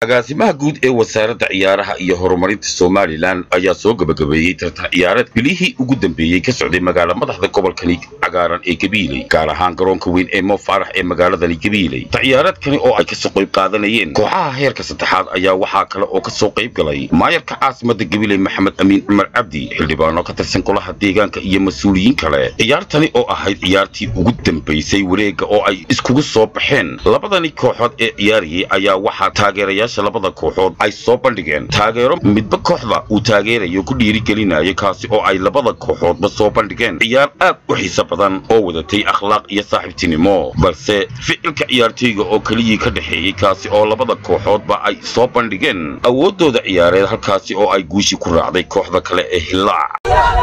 agaasimaha guud ee wasaaradda ciyaaraha iyo horumarinta somalilan ayaa soo gabagabeeyey tartan ciyaareed bilihii ugu dambeeyey ka socday magaala madaxda gobolkani cagaaran ee gabiiley gaar ahaan garoonka weyn ee mo faarax ee magaaladani gabiiley ciyaareedkani oo ay kasoo qayb qaadanayeen kooxaha heerka saddexaad ayaa waxaa kale oo kasoo qayb galay maayarka caasimada gabiiley maxamed amiin cumar cabdi xildhibaano ka tirsan golaha deegaanka iyo mas-uuliyiin kale ciyaartani oo ahayd ciyaartii ugu dambaysay wareega oo ay iskugu soo baxeen labadani kooxood ee ciyaarayay ayaa waxaa taageerayaasha labada kooxood ay soo bandhigeen taageero midba kooxda uu taageerayo ku dhiirigelinayo kaasi oo ay labada kooxoodba soo bandhigeen ciyaar aad u xiiso badan oo wadatay akhlaaq iyo saaxiibtinimo balse ficilka ciyaartooyga oo keliyii ka dhexeeyey kaasi oo labada kooxoodba ay soo bandhigeen awooddooda ciyaareed halkaasi oo ay guushi ku raacday kooxda kale ee hillaac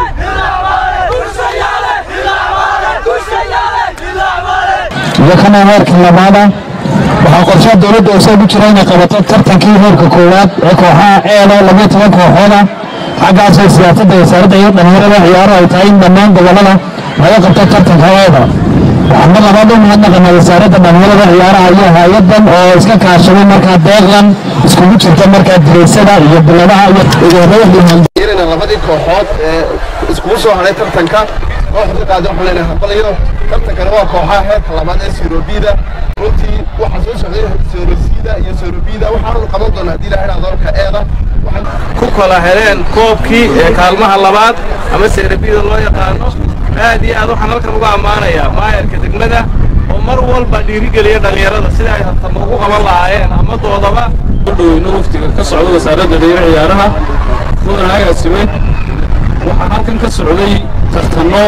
iyo kana heerkii labaada waxaa qorshaha dowladda oo ku jira inay qabato tartankii heerka koowaad ee kooxaha eelo labiyo toban kooxooda xaggaasoo siyaasadda wasaaradda iyo dhallinyarada ciyaaro ay tahay in dhammaan gobollada laga qabto tartanka eeda waxaan mar labaad u mahadnaqanaa wasaaradda dhallinyarada ciyaaraha iyo hay-adan oo iska kaashaday markaa deeqdan iskugu jirta markaa direysada iyo biladaha iyo yeelina labadii kooxood ee iskugu soo hadhay tartanka kooxda qaadi waxaan leenahay hambaliyo tartankana waa kooxaha heerka labaad ee sirobida runtii waxaa soo socday sorosida iyo sorobida waxaanu qaban doonaa haddii ilaha idhaa doolka eeda ku kala heleen koobkii ee kaalmaha labaad ama seerabida loo yaqaano aad iyo aad waxaan halkan uga ammaanayaa maayarka degmada oo mar walba dhiirigeliya dhallinyarada sida ay tartamo ugu qaban lahaayeen ama doodaba dhoweyno waftiga ka socda wasaaradda dhalinyaro ciyaaraha mudan agaasime waxaa halkan ka socday tartanno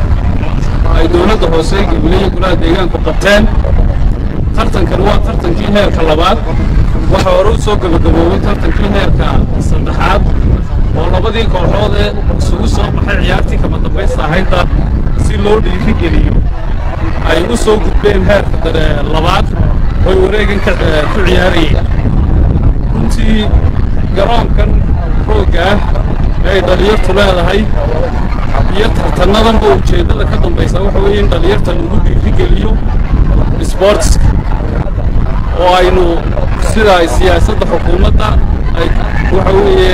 ay dowladda hoose gabileye golaha deegaanku qabteen tartankan waa tartankii heerka labaad waxaa hore u soo gabagaboobay tartankii heerka saddexaad oo labadii kooxood ee isugu soo baxay ciyaartii kama dambaysta ahaydda si loo dhiirigeliyo ay u soo gudbeen heerka labaad oy wareegan ku ciyaarayeen runtii garoonkan roogga ah ee ay dhallinyartu leedahay iyo tartannadanba ujeeddada ka dambaysa waxa weeye in dhallinyarta lagu dhiirigeliyo sboortiska oo aynu sida ay siyaasadda xukuumadda ay waxa weeye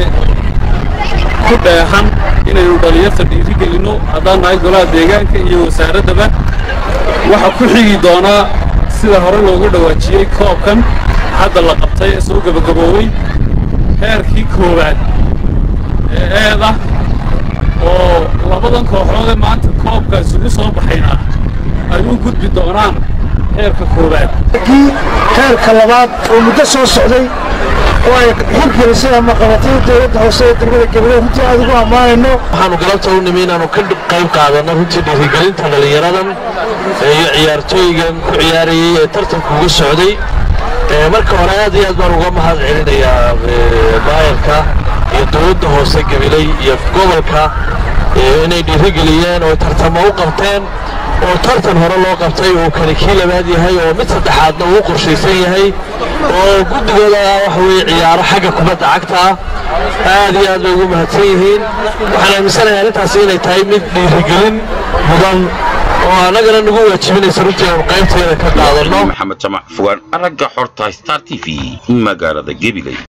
ku dheexan inaynu dhallinyarta dhiirigelinno haddaan nahay golaha deegaanka iyo wasaaraddaba waxa ku xigi doonaa sida hore loogu dhawaajiyey koobkan hadda la qabtay ee soo gabagaboowey heerkii koowaad ee eeda oo labadan kooxoodee maanta koobka isugu soo baxayna ay u gudbi doonaan heerka koowaad heerka labaad oo muddo soo socday oo ay xilgelisay ama qabatay dowladda hoose ee degmada gabiley runtii aad ugu ammaanayno waxaanu galabta u nimi inaanu ka qayb qaadanno runtii dhiirigelinta dhallinyaradan iyo ciyaartooygan ku ciyaarayey ee tartanka uga socday marka hore aad iyo aad baan uga mahad celinayaa maayarka iyo dowladda hoose gabiley iyo gobolka inay dhiirigeliyeen oo tartamo u qabteen oo tartan hore loo qabtay oo kani kii labaad yahay oo mid saddexaadna uu qorshaysan yahay oo guddigooda waxa weeye ciyaaro xagga kubadda cagta ah aad iyo aad bay ugu mahadsan yihiin waxaan aaminsanayaa arrintaasi inay tahay mid dhiirigelin mudan oo annagana nagu waajibinaysa runtii aanu qaybteeda ka qaadanno maxamed jamac fogaan aragga xorta star t v magaalada gabiley